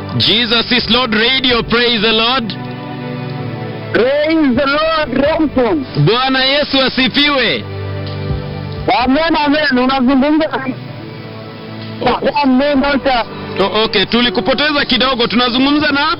Jesus is Lord Radio, praise the Lord. Praise the Lord Remson. Bwana Yesu asifiwe. Amen, amen. Unazungumza Amen, Doctor. O, okay, tulikupoteza kidogo. Tunazungumza na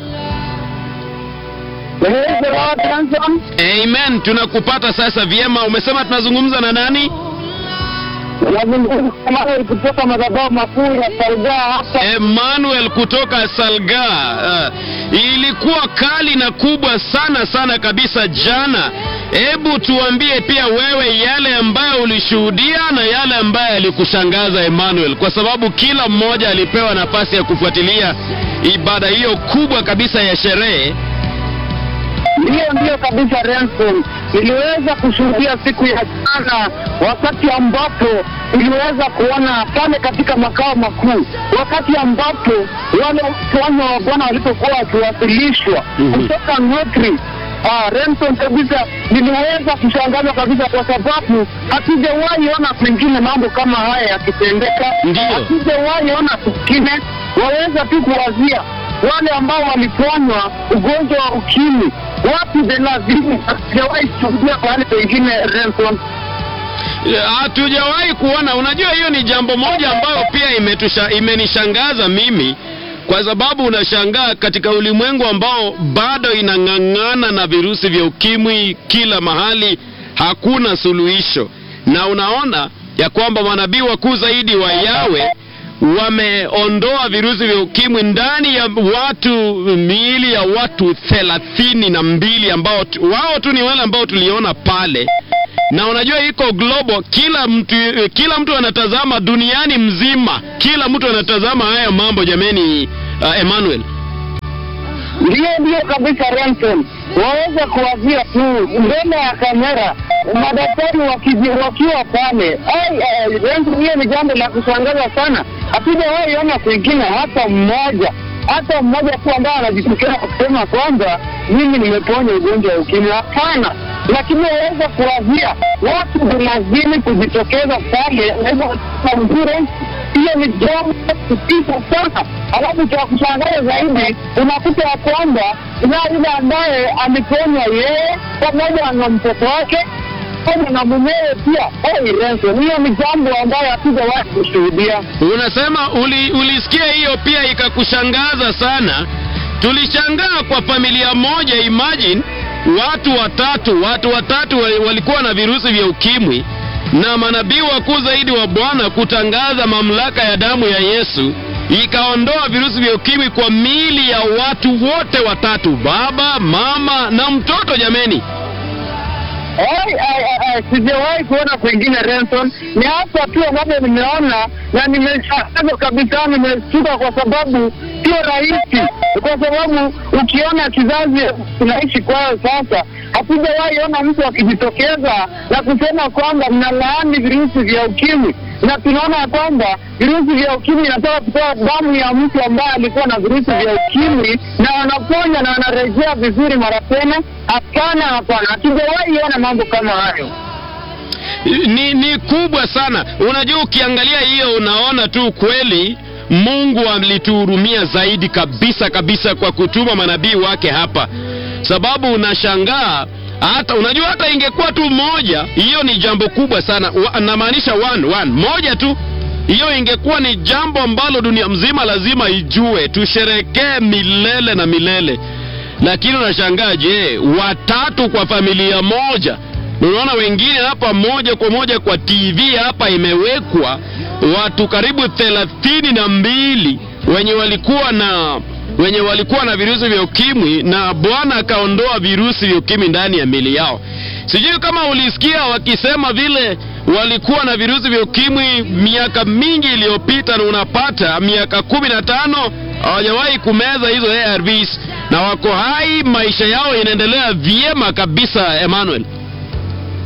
Praise the Lord Remson. Amen, tunakupata sasa vyema. Umesema tunazungumza na nani? Unazungumza kama kutoka madhabahu makuu ya Salga hapa. Emmanuel kutoka Salga. Uh, ilikuwa kali na kubwa sana sana kabisa jana. Hebu tuambie pia wewe yale ambayo ulishuhudia na yale ambayo yalikushangaza Emmanuel, kwa sababu kila mmoja alipewa nafasi ya kufuatilia ibada hiyo kubwa kabisa ya sherehe. Ndiyo, ndiyo kabisa Remson. Niliweza kushuhudia siku ya jana, wakati ambapo niliweza kuona pale katika makao makuu, wakati ambapo wale wana wa Bwana walipokuwa wakiwasilishwa Mhm. kutoka Notri Ah, Remson kabisa, niliweza kushangazwa kabisa kwa sababu hatujawahi ona kwingine mambo kama haya yakitendeka. Ndiyo. Hatujawahi ona kwingine, waweza tu kuwazia wale ambao waliponywa ugonjwa wa ukimwi wapi thelathini, hatujawahi kushuhudia pahali pengine Remson. hatujawahi kuona. Unajua, hiyo ni jambo moja ambayo pia imetusha, imenishangaza mimi, kwa sababu unashangaa katika ulimwengu ambao bado inang'ang'ana na virusi vya ukimwi kila mahali, hakuna suluhisho, na unaona ya kwamba manabii wakuu zaidi wa Yawe wameondoa virusi vya ukimwi ndani ya watu miili ya watu thelathini na mbili ambao tu- wao tu ni wale ambao tuliona pale na unajua iko global, kila mtu kila mtu anatazama duniani mzima, kila mtu anatazama haya mambo jameni. Uh, Emmanuel, Ndiyo, ndiyo kabisa Remson, waweza kuwazia tu mbele ya kamera madaktari wakiji- wakiwa pale. Ai, ai, Remson, hiyo ni jambo la kushangaza sana. Hatujawahi ona kwingine hata mmoja hata mmoja tu ambaye anajitokeza kusema kwamba mimi nimeponya ugonjwa wa ukimwi. Hapana, lakini waweza kuwazia watu thelathini kujitokeza pale, waweza kusema mzuri hiyo ni jambo kutisha sana. Alafu cha kushangaza zaidi, unakuta ya kwamba na yule ambaye aliponywa yeye pamoja na mtoto wake pamoja na mumewe pia. Hey, Renson, hiyo ni jambo ambayo hatujawahi kushuhudia. unasema uli, ulisikia hiyo pia ikakushangaza sana. Tulishangaa kwa familia moja, imagine watu watatu, watu watatu wa- walikuwa na virusi vya ukimwi na manabii wakuu zaidi wa Bwana kutangaza mamlaka ya damu ya Yesu ikaondoa virusi vya ukimwi kwa miili ya watu wote watatu, baba, mama na mtoto. Jameni, Ai, ai, ai, ai, sijawahi kuona kwingine Renson. Ni hapa tu ambapo nimeona na nimeshangazwa kabisa, nimeshtuka kwa sababu sio rahisi, kwa sababu ukiona kizazi tunaishi kwayo sasa, hatujawahi ona mtu akijitokeza na kusema kwamba mnalaani virusi vya ukimwi, na tunaona ya kwamba virusi vya ukimwi inatoka kutoa damu ya mtu ambaye alikuwa na virusi vya ukimwi na wanaponya na wanarejea vizuri mara tena. Hapana, hapana, hatujawahi ona mambo kama hayo. ni, ni kubwa sana. Unajua, ukiangalia hiyo unaona tu kweli Mungu alituhurumia zaidi kabisa kabisa kwa kutuma manabii wake hapa, sababu unashangaa hata unajua, hata ingekuwa tu moja, hiyo ni jambo kubwa sana. Wa- Namaanisha one, one moja tu, hiyo ingekuwa ni jambo ambalo dunia mzima lazima ijue, tusherekee milele na milele. Lakini unashangaa, je, watatu kwa familia moja? Unaona wengine hapa moja kwa moja kwa TV hapa imewekwa watu karibu thelathini na mbili wenye walikuwa na wenye walikuwa na virusi vya ukimwi na Bwana akaondoa virusi vya ukimwi ndani ya mili yao. Sijui kama ulisikia wakisema vile walikuwa na virusi vya ukimwi miaka mingi iliyopita, na unapata miaka kumi na tano hawajawahi kumeza hizo ARVs na wako hai, maisha yao inaendelea vyema kabisa. Emmanuel,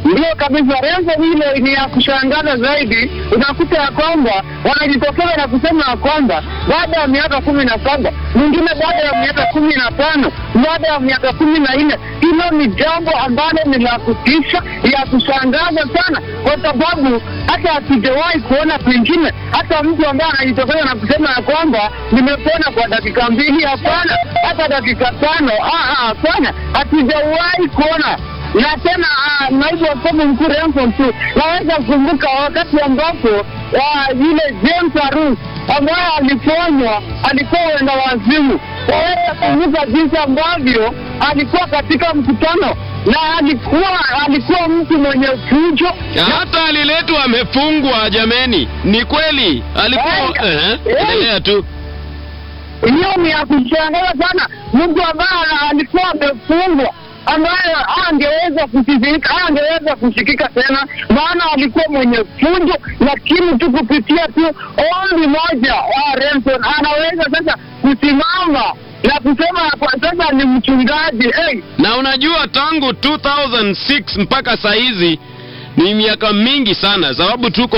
Ndio kabisa, Renzo, ile ni ya kushangaza zaidi. Unakuta ya kwamba wanajitokeza na kusema ya kwamba baada ya miaka kumi na saba mwingine baada ya miaka kumi na tano baada ya miaka kumi na nne Hilo ni jambo ambalo ni la kutisha, ya kushangaza sana, kwa sababu hata hatujawahi kuona kwingine, hata mtu ambaye anajitokeza na kusema ya kwamba nimepona kwa dakika mbili. Hapana, hata dakika tano. Ah, ah, Hapana, hatujawahi kuona na tena ah, naibu askofu mkuu Renson tu naweza kukumbuka wakati ambapo ah, yule James Arus ambaye aliponywa alikuwa wenda wazimu. Waweza kumbuka jinsi ambavyo alikuwa katika mkutano na alikuwa alikuwa mtu mwenye fujo Na hata aliletwa amefungwa. Jameni, ni kweli alikuwa. Eh, Ehe, eh. endelea tu. hiyo ni ya kushangaza sana. Mtu ambaye alikuwa amefungwa ambaye angeweza kusikika angeweza kusikika tena, maana alikuwa mwenye fujo, lakini tu kupitia tu ombi moja wa Renson anaweza sasa kusimama na kusema kwa sasa ni mchungaji hey, Na unajua tangu 2006 mpaka saa hizi ni miaka mingi sana, sababu tuko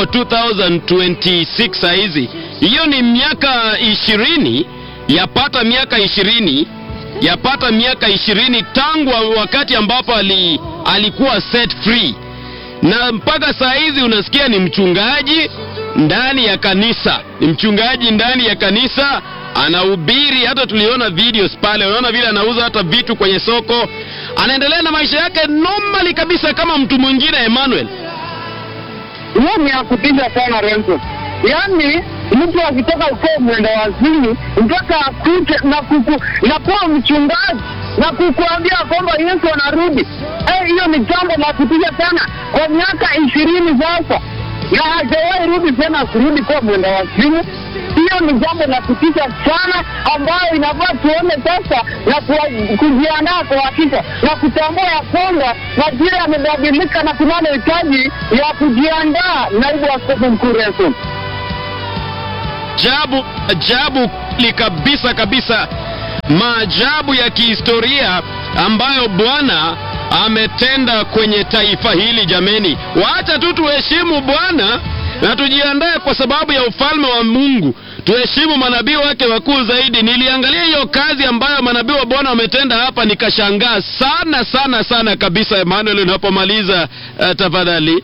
2026 saa hizi. Hiyo ni miaka ishirini, yapata miaka ishirini, yapata miaka ishirini tangu wa- wakati ambapo ali, alikuwa set free, na mpaka saa hizi unasikia ni mchungaji ndani ya kanisa, ni mchungaji ndani ya kanisa anahubiri. Hata tuliona videos pale, unaona vile anauza hata vitu kwenye soko, anaendelea na maisha yake normally kabisa kama mtu mwingine. Emmanuel, hiyo ni ya kutisha sana Renson. Yaani mtu akitoka ukoo mwenda wazimu mpaka akute na kuku, na kuwa mchungaji na kukuambia kwamba Yesu anarudi. Eh, hiyo ni jambo la kutisha sana kwa miaka ishirini sasa, na hajawahi rudi tena kurudi kuwa mwenda wazimu. Hiyo ni jambo la kutisha sana ambayo inafaa tuone sasa na kuwa- kujiandaa kwa hakika na kutambua ya kwamba majira yamebadilika na kunalo hitaji ya kujiandaa. Naibu Askofu Mkuu Renson. ajabu ajabu li kabisa kabisa, maajabu ya kihistoria ambayo Bwana ametenda kwenye taifa hili. Jameni, wacha tu tuheshimu Bwana na tujiandae kwa sababu ya ufalme wa Mungu. Tuheshimu manabii wake wakuu zaidi. Niliangalia hiyo kazi ambayo manabii wa Bwana wametenda hapa, nikashangaa sana sana sana kabisa. Emmanuel, unapomaliza uh, tafadhali.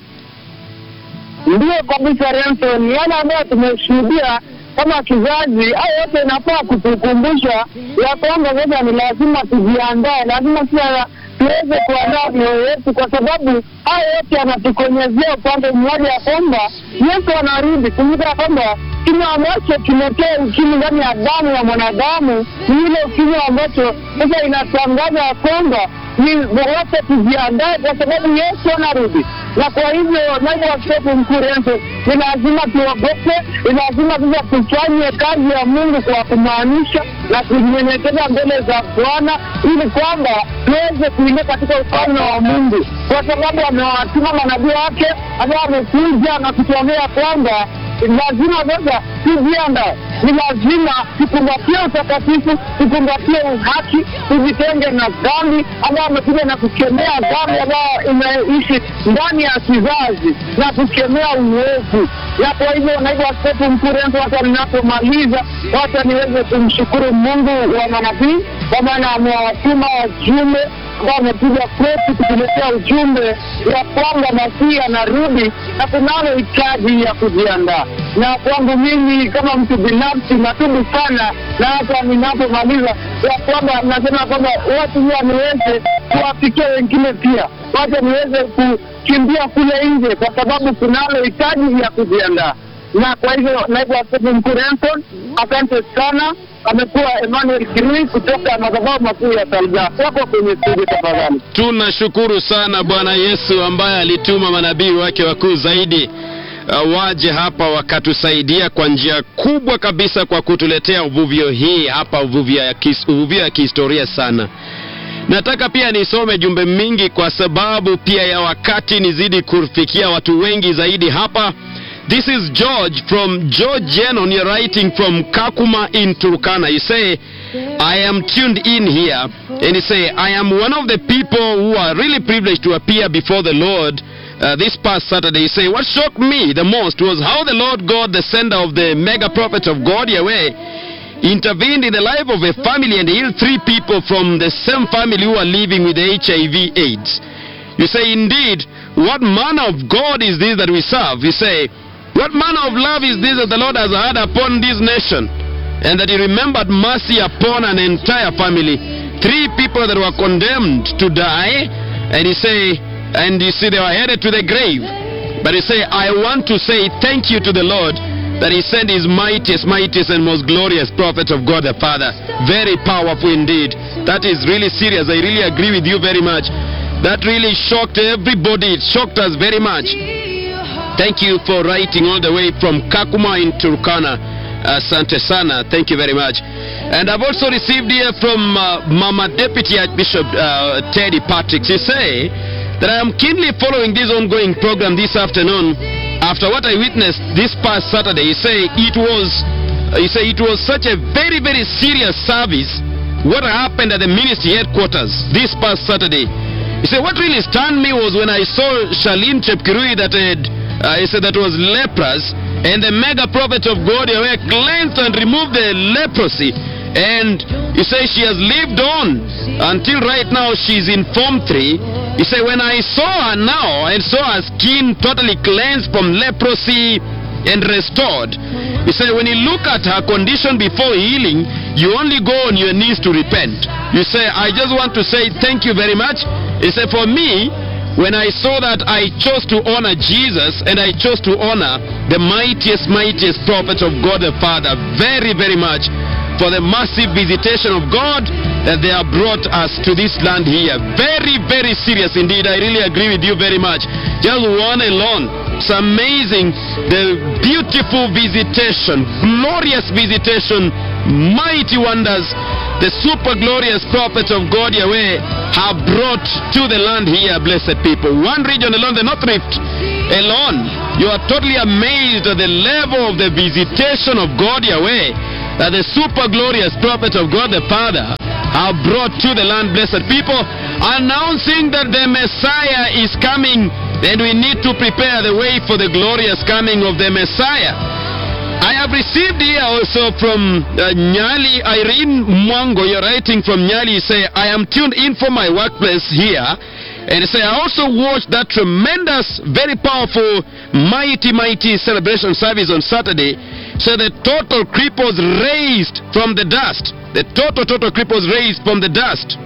Ndio kabisa Renson, yale ambayo tumeshuhudia kama kizazi, hayo yote inafaa kutukumbusha ya kwamba sasa ni lazima tujiandae, lazima pia tuweze kuandaa mioyo yetu, kwa sababu hayo yote yanatukonyezea upande mmoja ya kwamba Yesu anarudi. Kumbuka ya kwamba kinywa ambacho kimetoa ukimwi ndani ya damu ya mwanadamu ni ile ukimwi ambacho sasa inatangaza ya kwamba ni wote tujiandae, kwa sababu Yesu anarudi na kwa hivyo naibu askofu mkuu Renzo, ni lazima tuogope, ni lazima sasa tufanye kazi ya Mungu kwa kumaanisha na kunyenyekeza mbele za Bwana ili kwamba tuweze kuingia katika ufalme wa Mungu, kwa sababu amewatuma manabii wake ambao wamekuja na kutuambia kwamba lazima sasa tujiandae, ni lazima tukumbatie utakatifu, tukumbatie uhaki, tujitenge na dhambi ambayo amekuja na kukemea dhambi ambayo imeishi ndani ya kizazi na kukemea uovu. Na kwa hivyo, naibu askofu mkuu Renzo, hata ninapomaliza, wacha niweze kumshukuru Mungu wa manabii, kwa maana amewatuma wajumbe ambao wamekuja kwetu kutuletea ujumbe ya kwamba Masihi anarudi na kunalo hitaji ya kujiandaa. Na kwangu mimi kama mtu binafsi natubu sana, na hata ninapomaliza ya kwamba nasema kwamba watu huwa niweze kuwafikia wengine pia, wacha niweze kukimbia kule nje, kwa sababu kunalo hitaji ya kujiandaa. Na kwa hivyo, naibu askofu mkuu Renson, asante sana. Amekuwa Emmanuel Kirui kutoka madhabahu makuu ya Salga. Wako kwenye studio, tafadhali. Tunashukuru sana Bwana Yesu ambaye alituma manabii wake wakuu zaidi uh, waje hapa wakatusaidia kwa njia kubwa kabisa kwa kutuletea uvuvio hii hapa, uvuvio ya, kis, uvuvio ya kihistoria sana. Nataka pia nisome jumbe mingi kwa sababu pia ya wakati nizidi kufikia watu wengi zaidi hapa. This is George from George Jenon. You're writing from Kakuma in Turkana. You say, I am tuned in here. And you say, I am one of the people who are really privileged to appear before the Lord uh, this past Saturday. He say, What shocked me the most was how the Lord God, the sender of the mega prophet of God, Yahweh, intervened in the life of a family and healed three people from the same family who are living with HIV AIDS. You say, Indeed, what manner of God is this that we serve? You say, What manner of love is this that the Lord has had upon this nation? And that He remembered mercy upon an entire family. Three people that were condemned to die, and He say, and you see they were headed to the grave. But He say, I want to say thank you to the Lord that He sent His mightiest, mightiest, and most glorious prophet of God the Father. Very powerful indeed. That is really serious. I really agree with you very much. That really shocked everybody. It shocked us very much. Thank you for writing all the way from Kakuma in Turkana. Asante sana. Thank you very much. And I've also received here from uh, Mama Deputy Archbishop uh, Teddy Patrick. She say that I am keenly following this ongoing program this afternoon. After what I witnessed this past Saturday, you say it was, you say it was such a very very serious service. What happened at the ministry headquarters this past Saturday? He said what really stunned me was when I saw Shalin Chepkirui that had, uh, he said that was leprous, and the mega prophet of God Yahweh cleansed and removed the leprosy. And he says she has lived on until right now she's in Form 3. He said, When I saw her now and saw her skin totally cleansed from leprosy and restored, he said, When you look at her condition before healing, you only go on your knees to repent. You say, I just want to say thank you very much. He said, For me, when I saw that, I chose to honor Jesus and I chose to honor the mightiest, mightiest prophet of God the Father very, very much for the massive visitation of God that they have brought us to this land here. Very, very serious indeed. I really agree with you very much. Just one alone. It's amazing. The beautiful visitation, glorious visitation, mighty wonders. The super glorious prophets of God Yahweh have brought to the land here, blessed people. One region alone, the North Rift alone. You are totally amazed at the level of the visitation of God Yahweh that the super glorious prophet of God the Father have brought to the land, blessed people, announcing that the Messiah is coming and we need to prepare the way for the glorious coming of the Messiah. I have received here also from uh, Nyali Irene Mwango. You're writing from Nyali. You say, I am tuned in for my workplace here. And you say, I also watched that tremendous, very powerful, mighty, mighty celebration service on Saturday. So the total cripples raised from the dust. The total, total cripples raised from the dust.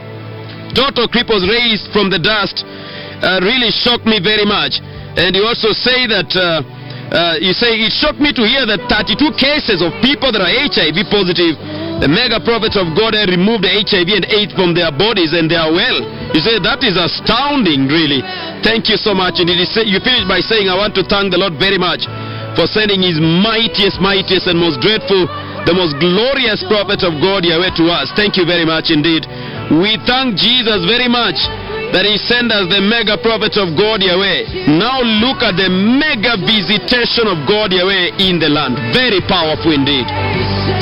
Total cripples raised from the dust uh, really shocked me very much. And you also say that, uh, uh, you say, it shocked me to hear that 32 cases of people that are HIV positive, the mega prophets of God have removed the HIV and AIDS from their bodies and they are well. You say, that is astounding, really. Thank you so much. And it is, you finish by saying, I want to thank the Lord very much for sending his mightiest, mightiest, and most dreadful, the most glorious prophet of God Yahweh to us. Thank you very much indeed. We thank Jesus very much that he sent us the mega prophet of God Yahweh. Now look at the mega visitation of God Yahweh in the land. Very powerful indeed.